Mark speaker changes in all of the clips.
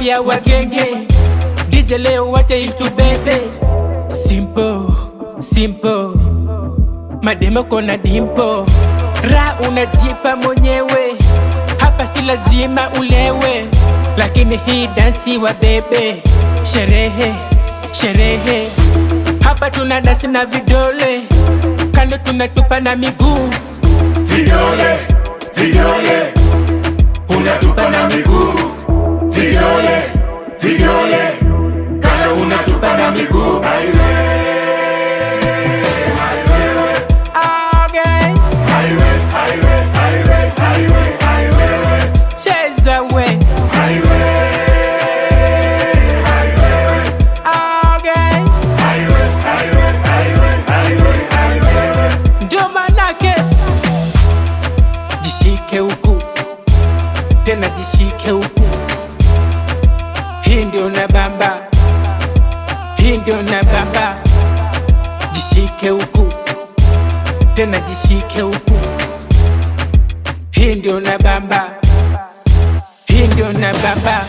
Speaker 1: naambia wagenge DJ leo wacha itu bebe simple simple mademo kona dimpo ra unajipa mwenyewe hapa si lazima ulewe lakini hii dansi wa bebe sherehe sherehe hapa tuna dansi na vidole kando tunatupa na miguu
Speaker 2: vidole vidole unatupa na miguu vidole vidole kando unatupa na miguu
Speaker 1: Okay.
Speaker 2: highway highway highway highway highway
Speaker 1: cheza we
Speaker 2: highway
Speaker 1: Okay.
Speaker 2: highway highway highway highway highway
Speaker 1: ndio manake jishike huku tena jishike huku hii ndio na bamba hii ndio na bamba jishike huku tena jishike huku hii ndio na bamba hii ndio na bamba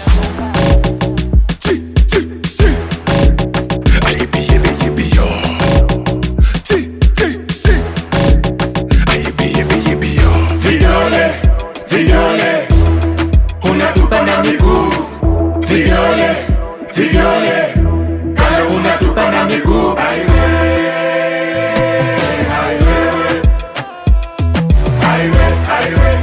Speaker 2: vidole vidole unatupa na miguu vidole vidole kando unatupa na miguu highway highway highway